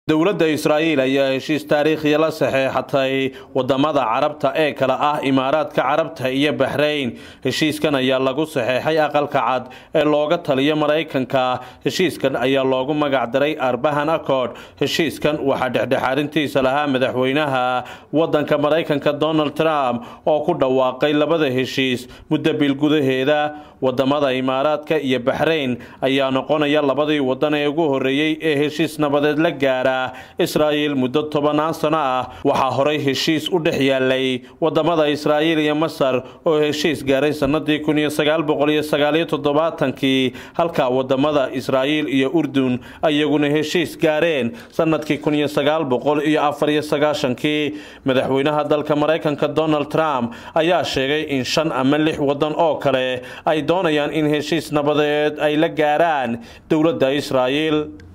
dowladda israa'iil ayaa heshiis taariikhiya la saxeexatay wadamada carabta ee kale ah imaaraadka carabta iyo baxrayn heshiiskan ayaa lagu saxeexay aqalka cad ee looga taliyo maraykanka heshiiskan ayaa loogu magacdaray arbahan accord heshiiskan waxaa dhexdhexaarintiisa lahaa madaxweynaha wadanka maraykanka donald trump oo ku dhawaaqay labada heshiis muddo bil gudaheeda wadamada imaaraadka iyo baxrayn ayaa noqonaya labadii wadan ee ugu horeeyey ee heshiis nabadeed la gaara israa'iil muddo tobanaan sano ah waxaa horay heshiis u dhex yaalay wadamada israa'iil iyo masar oo heshiis gaaray sanadii kun iyo sagaal boqol iyo sagaaliyo toddobaatankii halka wadamada israa'iil iyo urdun iyaguna heshiis gaareen sanadkii kun iyo sagaal boqol iyo afar iyo sagaashankii madaxweynaha dalka maraykanka donald trump ayaa sheegay in shan ama lix wadan oo kale ay doonayaan in heshiis nabadeed ay la gaaraan dowladda israa'iil